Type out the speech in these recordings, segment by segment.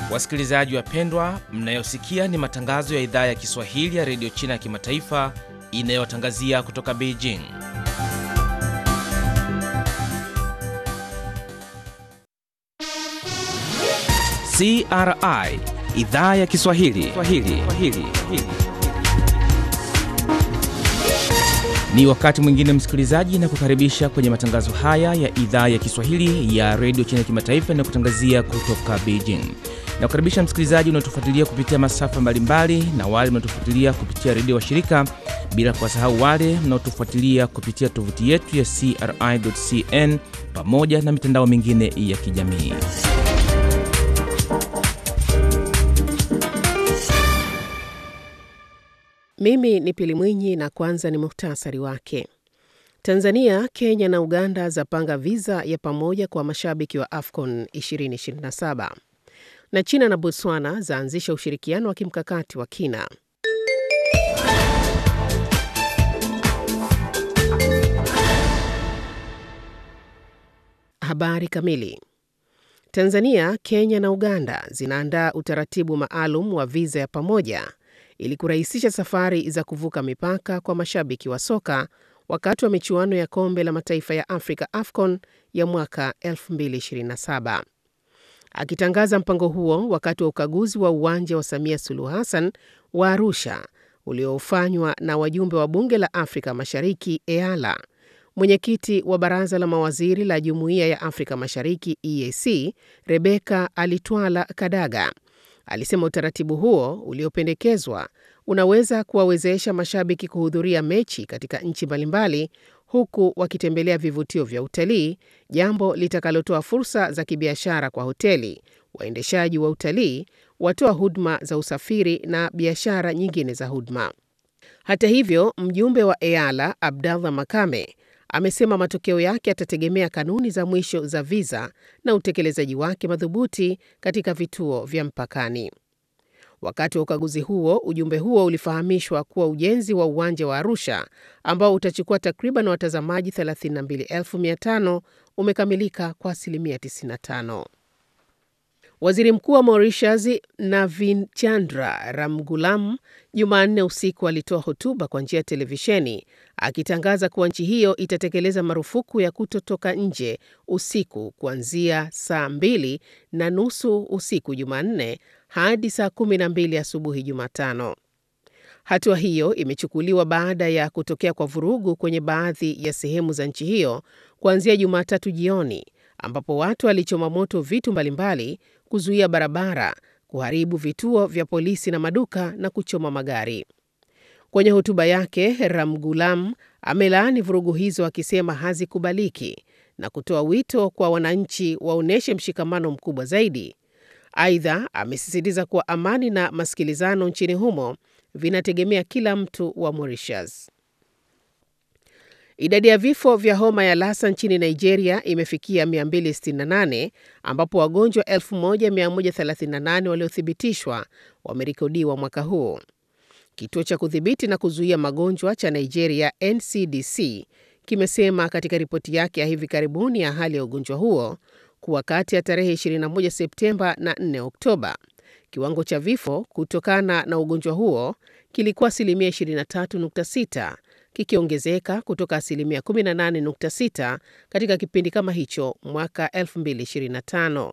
Wasikilizaji wapendwa, mnayosikia ni matangazo ya idhaa ya Kiswahili ya redio China ya kimataifa inayotangazia kutoka Beijing. CRI idhaa ya Kiswahili Swahili. Swahili. Ni wakati mwingine msikilizaji, na kukaribisha kwenye matangazo haya ya idhaa ya Kiswahili ya redio China ya kimataifa inayokutangazia kutoka Beijing. Na kukaribisha msikilizaji unaotufuatilia kupitia masafa mbalimbali na wale mnaotufuatilia kupitia redio wa shirika, bila kuwasahau wale mnaotufuatilia kupitia tovuti yetu ya CRI.cn pamoja na mitandao mingine ya kijamii. Mimi ni Pili Mwinyi na kwanza ni muhtasari wake. Tanzania, Kenya na Uganda zapanga viza ya pamoja kwa mashabiki wa AFCON 2027 na China na Botswana zaanzisha ushirikiano wa kimkakati wa kina. Habari kamili. Tanzania, Kenya na Uganda zinaandaa utaratibu maalum wa viza ya pamoja ili kurahisisha safari za kuvuka mipaka kwa mashabiki wa soka wakati wa michuano ya kombe la mataifa ya Afrika AFCON ya mwaka 2027. Akitangaza mpango huo wakati wa ukaguzi wa uwanja wa Samia Suluhu Hassan wa Arusha uliofanywa na wajumbe wa bunge la Afrika Mashariki EALA, mwenyekiti wa baraza la mawaziri la Jumuiya ya Afrika Mashariki EAC Rebeka Alitwala Kadaga alisema utaratibu huo uliopendekezwa unaweza kuwawezesha mashabiki kuhudhuria mechi katika nchi mbalimbali huku wakitembelea vivutio vya utalii, jambo litakalotoa fursa za kibiashara kwa hoteli, waendeshaji wa utalii, watoa huduma za usafiri na biashara nyingine za huduma. Hata hivyo, mjumbe wa EALA Abdallah Makame amesema matokeo yake yatategemea kanuni za mwisho za viza na utekelezaji wake madhubuti katika vituo vya mpakani. Wakati wa ukaguzi huo, ujumbe huo ulifahamishwa kuwa ujenzi wa uwanja wa Arusha ambao utachukua takriban watazamaji 32,500 umekamilika kwa asilimia 95. Waziri Mkuu wa Mauritius Navin Chandra Ramgoolam Jumanne usiku alitoa hotuba kwa njia ya televisheni akitangaza kuwa nchi hiyo itatekeleza marufuku ya kutotoka nje usiku kuanzia saa mbili na nusu usiku Jumanne hadi saa kumi na mbili asubuhi Jumatano. Hatua hiyo imechukuliwa baada ya kutokea kwa vurugu kwenye baadhi ya sehemu za nchi hiyo kuanzia Jumatatu jioni ambapo watu walichoma moto vitu mbalimbali, kuzuia barabara, kuharibu vituo vya polisi na maduka na kuchoma magari. Kwenye hotuba yake, Ramgoolam amelaani vurugu hizo akisema hazikubaliki na kutoa wito kwa wananchi waonyeshe mshikamano mkubwa zaidi. Aidha, amesisitiza kuwa amani na masikilizano nchini humo vinategemea kila mtu wa Mauritius. Idadi ya vifo vya homa ya Lassa nchini Nigeria imefikia 268 ambapo wagonjwa 1138 waliothibitishwa wamerekodiwa mwaka huu. Kituo cha kudhibiti na kuzuia magonjwa cha Nigeria NCDC kimesema katika ripoti yake ya hivi karibuni ya hali ya ugonjwa huo kuwa kati ya tarehe 21 Septemba na 4 Oktoba, kiwango cha vifo kutokana na ugonjwa huo kilikuwa asilimia 23.6 kikiongezeka kutoka asilimia 18.6 katika kipindi kama hicho mwaka 2025.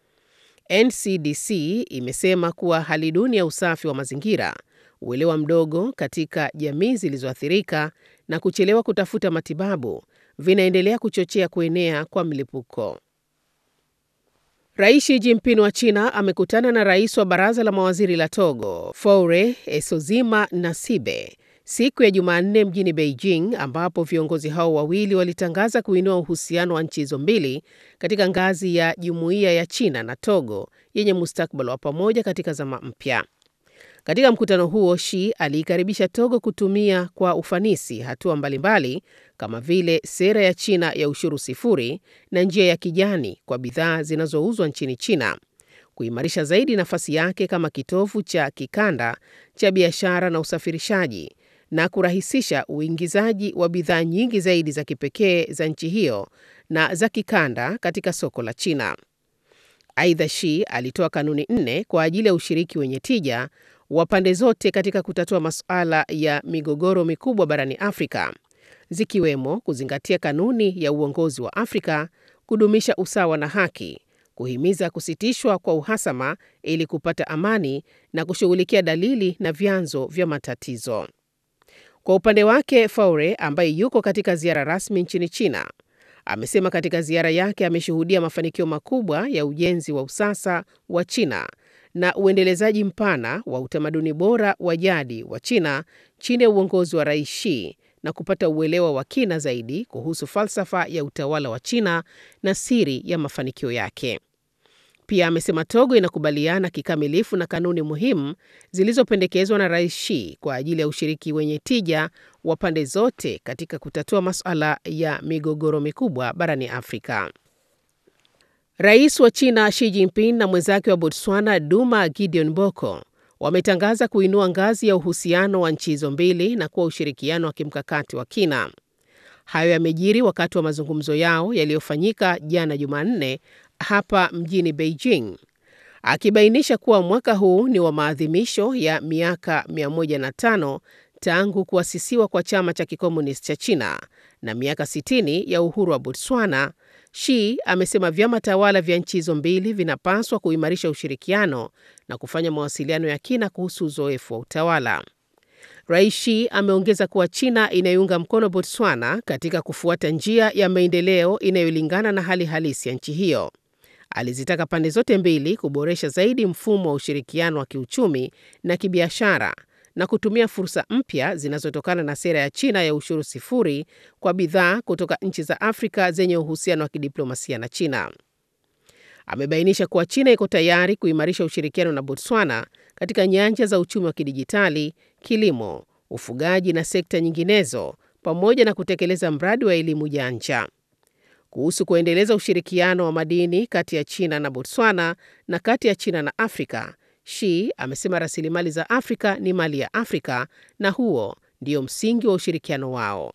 NCDC imesema kuwa hali duni ya usafi wa mazingira, uelewa mdogo katika jamii zilizoathirika na kuchelewa kutafuta matibabu vinaendelea kuchochea kuenea kwa mlipuko. Rais Xi Jinping wa China amekutana na rais wa baraza la mawaziri la Togo, Faure Esozima Nasibe siku ya Jumanne mjini Beijing, ambapo viongozi hao wawili walitangaza kuinua uhusiano wa nchi hizo mbili katika ngazi ya jumuiya ya China na Togo yenye mustakabali wa pamoja katika zama mpya. Katika mkutano huo, Xi aliikaribisha Togo kutumia kwa ufanisi hatua mbalimbali kama vile sera ya China ya ushuru sifuri na njia ya kijani kwa bidhaa zinazouzwa nchini China, kuimarisha zaidi nafasi yake kama kitovu cha kikanda cha biashara na usafirishaji na kurahisisha uingizaji wa bidhaa nyingi zaidi za kipekee za nchi hiyo na za kikanda katika soko la China. Aidha, Xi alitoa kanuni nne kwa ajili ya ushiriki wenye tija wa pande zote katika kutatua masuala ya migogoro mikubwa barani Afrika, zikiwemo kuzingatia kanuni ya uongozi wa Afrika, kudumisha usawa na haki, kuhimiza kusitishwa kwa uhasama ili kupata amani na kushughulikia dalili na vyanzo vya matatizo. Kwa upande wake, Faure ambaye yuko katika ziara rasmi nchini China amesema katika ziara yake ameshuhudia mafanikio makubwa ya ujenzi wa usasa wa China na uendelezaji mpana wa utamaduni bora wa jadi wa China chini ya uongozi wa Rais Xi na kupata uelewa wa kina zaidi kuhusu falsafa ya utawala wa China na siri ya mafanikio yake. Pia amesema Togo inakubaliana kikamilifu na kanuni muhimu zilizopendekezwa na Rais Xi kwa ajili ya ushiriki wenye tija wa pande zote katika kutatua masuala ya migogoro mikubwa barani Afrika. Rais wa China Xi Jinping na mwenzake wa Botswana Duma Gideon Boko wametangaza kuinua ngazi ya uhusiano wa nchi hizo mbili na kuwa ushirikiano wa kimkakati wa kina. Hayo yamejiri wakati wa mazungumzo yao yaliyofanyika jana Jumanne hapa mjini Beijing, akibainisha kuwa mwaka huu ni wa maadhimisho ya miaka 105 tangu kuasisiwa kwa chama cha kikomunisti cha China na miaka 60 ya uhuru wa Botswana. Xi amesema vyama tawala vya nchi hizo mbili vinapaswa kuimarisha ushirikiano na kufanya mawasiliano ya kina kuhusu uzoefu wa utawala. Rais Xi ameongeza kuwa China inaiunga mkono Botswana katika kufuata njia ya maendeleo inayolingana na hali halisi ya nchi hiyo. Alizitaka pande zote mbili kuboresha zaidi mfumo wa ushirikiano wa kiuchumi na kibiashara na kutumia fursa mpya zinazotokana na sera ya China ya ushuru sifuri kwa bidhaa kutoka nchi za Afrika zenye uhusiano wa kidiplomasia na China. Amebainisha kuwa China iko tayari kuimarisha ushirikiano na Botswana katika nyanja za uchumi wa kidijitali, kilimo, ufugaji na sekta nyinginezo, pamoja na kutekeleza mradi wa elimu janja. Kuhusu kuendeleza ushirikiano wa madini kati ya China na Botswana na kati ya China na Afrika, Xi amesema rasilimali za Afrika ni mali ya Afrika na huo ndio msingi wa ushirikiano wao.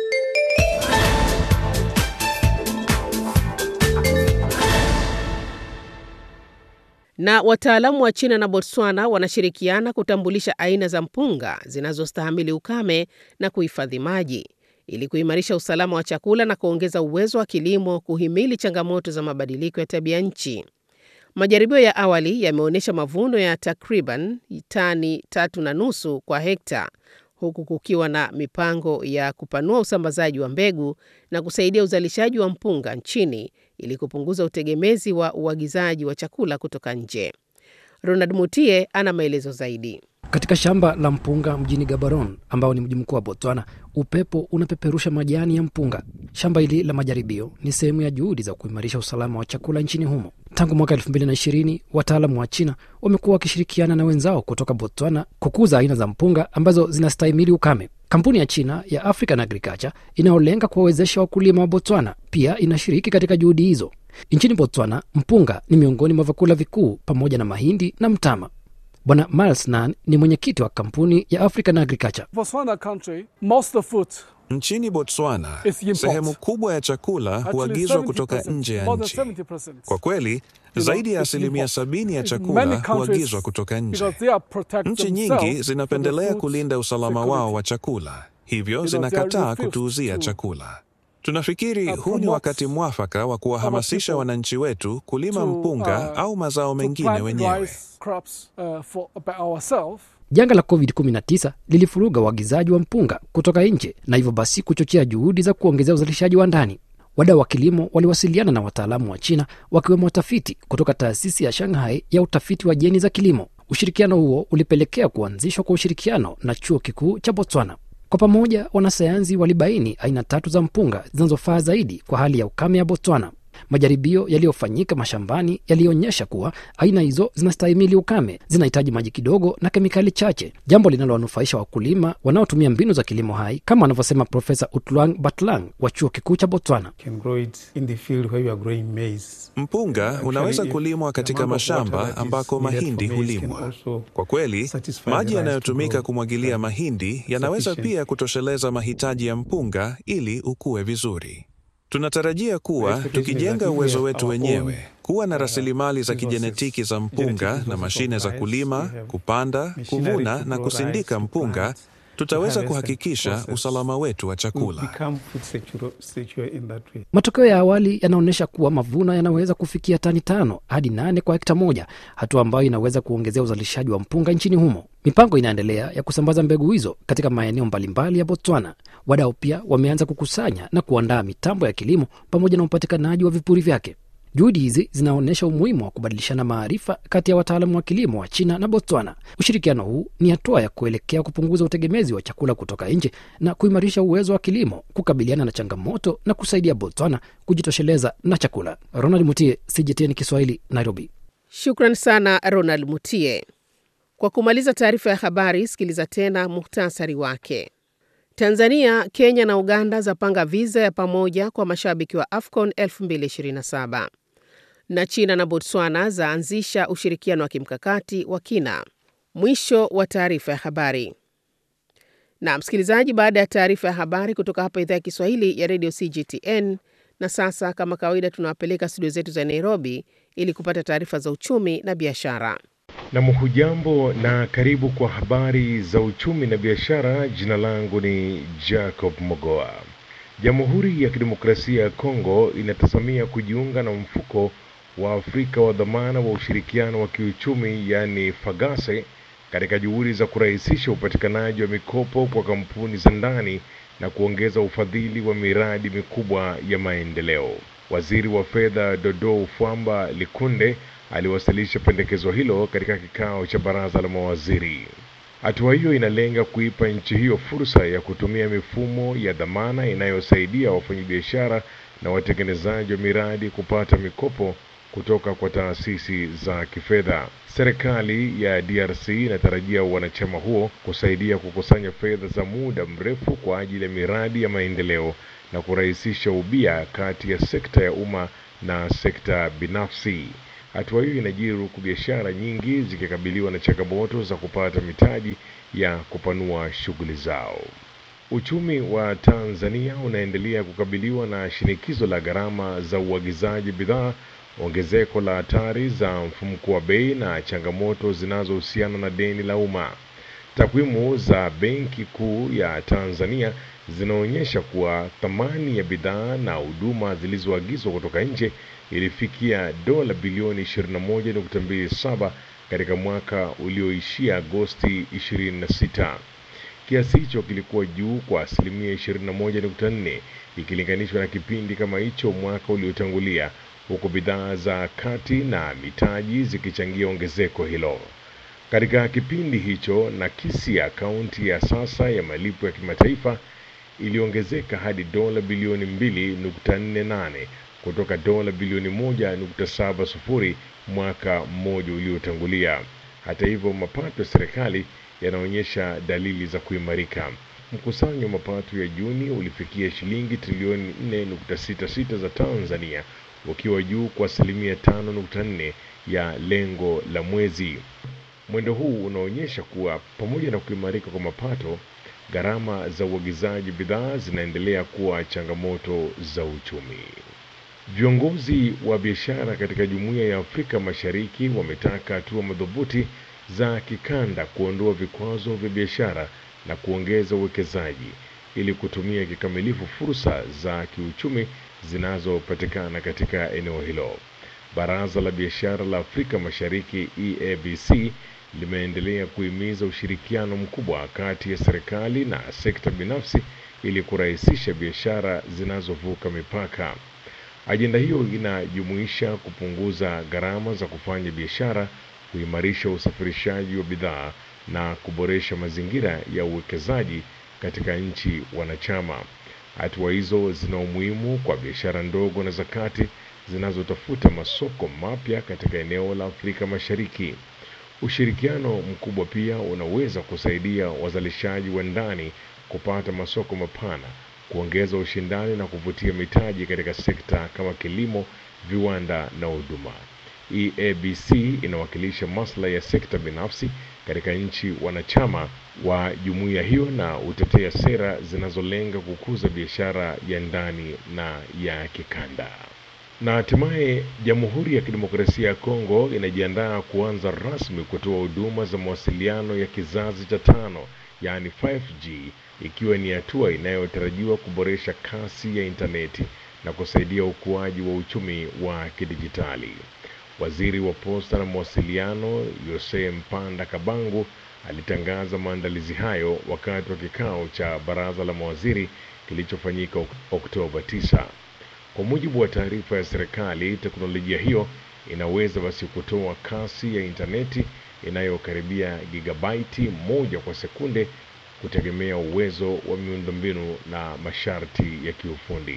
Na wataalamu wa China na Botswana wanashirikiana kutambulisha aina za mpunga zinazostahimili ukame na kuhifadhi maji ili kuimarisha usalama wa chakula na kuongeza uwezo wa kilimo kuhimili changamoto za mabadiliko ya tabia nchi. Majaribio ya awali yameonyesha mavuno ya takriban tani tatu na nusu kwa hekta, huku kukiwa na mipango ya kupanua usambazaji wa mbegu na kusaidia uzalishaji wa mpunga nchini ili kupunguza utegemezi wa uagizaji wa chakula kutoka nje. Ronald Mutie ana maelezo zaidi. Katika shamba la mpunga mjini Gaborone ambao ni mji mkuu wa Botswana, upepo unapeperusha majani ya mpunga. Shamba hili la majaribio ni sehemu ya juhudi za kuimarisha usalama wa chakula nchini humo. Tangu mwaka elfu mbili na ishirini wataalamu wa China wamekuwa wakishirikiana na wenzao kutoka Botswana kukuza aina za mpunga ambazo zinastahimili ukame. Kampuni ya China ya African Agriculture inayolenga kuwawezesha wakulima wa Botswana pia inashiriki katika juhudi hizo. Nchini Botswana, mpunga ni miongoni mwa vyakula vikuu pamoja na mahindi na mtama. Bwana Miles Nan ni mwenyekiti wa kampuni ya African Agriculture. Botswana country, most of food Nchini Botswana, is import. sehemu kubwa ya chakula Actually, huagizwa kutoka 70%, nje ya more nchi. than 70%. Kwa kweli, You know, zaidi ya it's asilimia import. sabini ya In chakula many countries, huagizwa kutoka nje. because they are protect Nchi themselves nyingi for zinapendelea the food kulinda usalama security. wao wa chakula, hivyo You know, they are zinakataa refused kutuuzia to, chakula. Tunafikiri uh, huu ni promote wakati mwafaka wa kuwahamasisha people wananchi wetu kulima to, mpunga uh, au mazao to mengine plant wenyewe. rice crops uh, for by ourselves. Janga la COVID-19 lilifuruga uagizaji wa mpunga kutoka nje na hivyo basi kuchochea juhudi za kuongezea uzalishaji wa ndani. Wadau wa kilimo waliwasiliana na wataalamu wa China wakiwemo watafiti kutoka taasisi ya Shanghai ya utafiti wa jeni za kilimo. Ushirikiano huo ulipelekea kuanzishwa kwa ushirikiano na chuo kikuu cha Botswana. Kwa pamoja, wanasayansi walibaini aina tatu za mpunga zinazofaa zaidi kwa hali ya ukame ya Botswana. Majaribio yaliyofanyika mashambani yalionyesha kuwa aina hizo zinastahimili ukame, zinahitaji maji kidogo na kemikali chache, jambo linalowanufaisha wakulima wanaotumia mbinu za kilimo hai, kama anavyosema Profesa Utluang Batlang wa chuo kikuu cha Botswana. can grow it in the field where you are growing maize. Mpunga Actually, unaweza if kulimwa the katika amount of water mashamba that is ambako needed for mahindi maize can hulimwa. also Kwa kweli, satisfy the maji rice to yanayotumika grow kumwagilia mahindi yanaweza sufficient. pia kutosheleza mahitaji ya mpunga ili ukue vizuri. Tunatarajia kuwa Expectation is that tukijenga if we uwezo have wetu our wenyewe, own, kuwa na uh, rasilimali za resources, kijenetiki za genetic mpunga resources na of mashine za rice, kulima, we have kupanda, machinery kuvuna to na grow kusindika rice, to mpunga, plant, tutaweza harvest and kuhakikisha process. usalama wetu wa we chakula. become food secure, secure in that way. Matokeo ya awali yanaonyesha kuwa mavuno yanaweza kufikia tani tano hadi nane kwa hekta moja, hatua ambayo inaweza kuongezea uzalishaji wa mpunga nchini humo. Mipango inaendelea ya kusambaza mbegu hizo katika maeneo mbalimbali ya Botswana. Wadau pia wameanza kukusanya na kuandaa mitambo ya kilimo pamoja na upatikanaji wa vipuri vyake. Juhudi hizi zinaonyesha umuhimu wa kubadilishana maarifa kati ya wataalamu wa kilimo wa China na Botswana. Ushirikiano huu ni hatua ya kuelekea kupunguza utegemezi wa chakula kutoka nje na kuimarisha uwezo wa kilimo kukabiliana na changamoto na kusaidia Botswana kujitosheleza na chakula. Ronald Mutie, CGTN Kiswahili, Nairobi. Shukran sana Ronald Mutie. Kwa kumaliza taarifa ya habari, sikiliza tena muhtasari wake. Tanzania, Kenya na Uganda zapanga viza ya pamoja kwa mashabiki wa AFCON 2027 na China na Botswana zaanzisha ushirikiano wa kimkakati wa kina. Mwisho wa taarifa ya habari. Na msikilizaji, baada ya taarifa ya habari kutoka hapa idhaa ya Kiswahili ya redio CGTN, na sasa kama kawaida, tunawapeleka studio zetu za Nairobi ili kupata taarifa za uchumi na biashara. Nam, hujambo na karibu kwa habari za uchumi na biashara. Jina langu ni Jacob Mogoa. Jamhuri ya Kidemokrasia ya Kongo inatazamia kujiunga na mfuko wa Afrika wa dhamana wa ushirikiano wa kiuchumi yaani FAGASE katika juhudi za kurahisisha upatikanaji wa mikopo kwa kampuni za ndani na kuongeza ufadhili wa miradi mikubwa ya maendeleo. Waziri wa fedha Dodo Ufwamba Likunde aliwasilisha pendekezo hilo katika kikao cha baraza la mawaziri. Hatua hiyo inalenga kuipa nchi hiyo fursa ya kutumia mifumo ya dhamana inayosaidia wafanyabiashara na watengenezaji wa miradi kupata mikopo kutoka kwa taasisi za kifedha. Serikali ya DRC inatarajia wanachama huo kusaidia kukusanya fedha za muda mrefu kwa ajili ya miradi ya maendeleo na kurahisisha ubia kati ya sekta ya umma na sekta binafsi. Hatua hiyo inajiri huku biashara nyingi zikikabiliwa na changamoto za kupata mitaji ya kupanua shughuli zao. Uchumi wa Tanzania unaendelea kukabiliwa na shinikizo la gharama za uagizaji bidhaa, ongezeko la hatari za mfumuko wa bei na changamoto zinazohusiana na deni la umma. Takwimu za Benki Kuu ya Tanzania zinaonyesha kuwa thamani ya bidhaa na huduma zilizoagizwa kutoka nje ilifikia dola bilioni 21.27 katika mwaka ulioishia Agosti 26. Kiasi hicho kilikuwa juu kwa asilimia 21.4 ikilinganishwa na kipindi kama hicho mwaka uliotangulia, huku bidhaa za kati na mitaji zikichangia ongezeko hilo. Katika kipindi hicho, nakisi ya akaunti ya sasa ya malipo ya kimataifa iliongezeka hadi dola bilioni 2.48 kutoka dola bilioni 1.70 mwaka mmoja uliotangulia. Hata hivyo, mapato ya serikali yanaonyesha dalili za kuimarika. Mkusanyo wa mapato ya Juni ulifikia shilingi trilioni 4.66 za Tanzania, ukiwa juu kwa asilimia 5.4 ya lengo la mwezi. Mwendo huu unaonyesha kuwa pamoja na kuimarika kwa mapato, gharama za uagizaji bidhaa zinaendelea kuwa changamoto za uchumi. Viongozi wa biashara katika Jumuiya ya Afrika Mashariki wametaka hatua madhubuti za kikanda kuondoa vikwazo vya biashara na kuongeza uwekezaji ili kutumia kikamilifu fursa za kiuchumi zinazopatikana katika eneo hilo. Baraza la Biashara la Afrika Mashariki EABC limeendelea kuhimiza ushirikiano mkubwa kati ya serikali na sekta binafsi ili kurahisisha biashara zinazovuka mipaka. Ajenda hiyo inajumuisha kupunguza gharama za kufanya biashara, kuimarisha usafirishaji wa bidhaa na kuboresha mazingira ya uwekezaji katika nchi wanachama. Hatua hizo zina umuhimu kwa biashara ndogo na za kati zinazotafuta masoko mapya katika eneo la Afrika Mashariki. Ushirikiano mkubwa pia unaweza kusaidia wazalishaji wa ndani kupata masoko mapana, kuongeza ushindani na kuvutia mitaji katika sekta kama kilimo, viwanda na huduma. EABC inawakilisha maslahi ya sekta binafsi katika nchi wanachama wa jumuiya hiyo na hutetea sera zinazolenga kukuza biashara ya ndani na ya kikanda. Na hatimaye Jamhuri ya Kidemokrasia ya Kongo inajiandaa kuanza rasmi kutoa huduma za mawasiliano ya kizazi cha tano, yaani 5G, ikiwa ni hatua inayotarajiwa kuboresha kasi ya intaneti na kusaidia ukuaji wa uchumi wa kidijitali. Waziri wa Posta na Mawasiliano Yose Mpanda Kabangu alitangaza maandalizi hayo wakati wa kikao cha baraza la mawaziri kilichofanyika Ok- Oktoba 9. Kwa mujibu wa taarifa ya serikali, teknolojia hiyo inaweza basi kutoa kasi ya intaneti inayokaribia gigabaiti moja kwa sekunde kutegemea uwezo wa miundombinu na masharti ya kiufundi.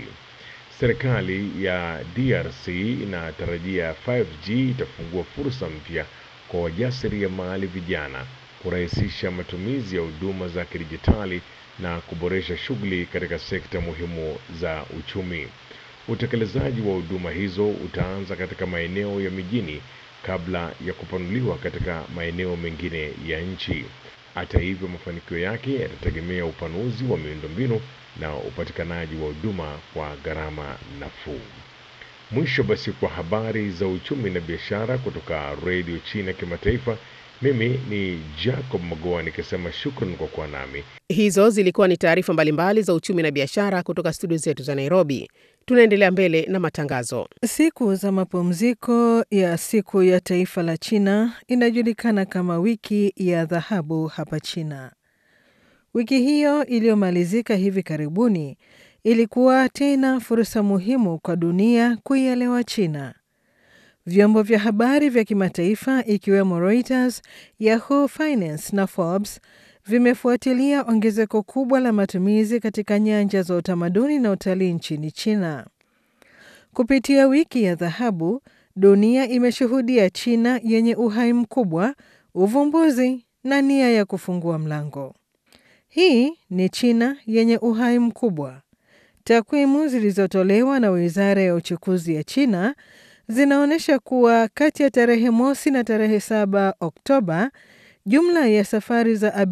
Serikali ya DRC inatarajia 5G itafungua fursa mpya kwa wajasiriamali vijana, kurahisisha matumizi ya huduma za kidijitali na kuboresha shughuli katika sekta muhimu za uchumi. Utekelezaji wa huduma hizo utaanza katika maeneo ya mijini kabla ya kupanuliwa katika maeneo mengine ya nchi. Hata hivyo, mafanikio yake yatategemea upanuzi wa miundombinu na upatikanaji wa huduma kwa gharama nafuu. Mwisho basi kwa habari za uchumi na biashara kutoka redio China kimataifa, mimi ni Jacob Magoa nikisema shukran kwa kuwa nami. Hizo zilikuwa ni taarifa mbalimbali za uchumi na biashara kutoka studio zetu za Nairobi. Tunaendelea mbele na matangazo. Siku za mapumziko ya siku ya taifa la China inajulikana kama wiki ya dhahabu hapa China. Wiki hiyo iliyomalizika hivi karibuni ilikuwa tena fursa muhimu kwa dunia kuielewa China. Vyombo vya habari vya kimataifa ikiwemo Reuters, Yahoo Finance na Forbes vimefuatilia ongezeko kubwa la matumizi katika nyanja za utamaduni na utalii nchini China. Kupitia wiki ya dhahabu, dunia imeshuhudia China yenye uhai mkubwa, uvumbuzi na nia ya kufungua mlango. Hii ni China yenye uhai mkubwa. Takwimu zilizotolewa na Wizara ya Uchukuzi ya China zinaonyesha kuwa kati ya tarehe mosi na tarehe saba Oktoba, jumla ya safari za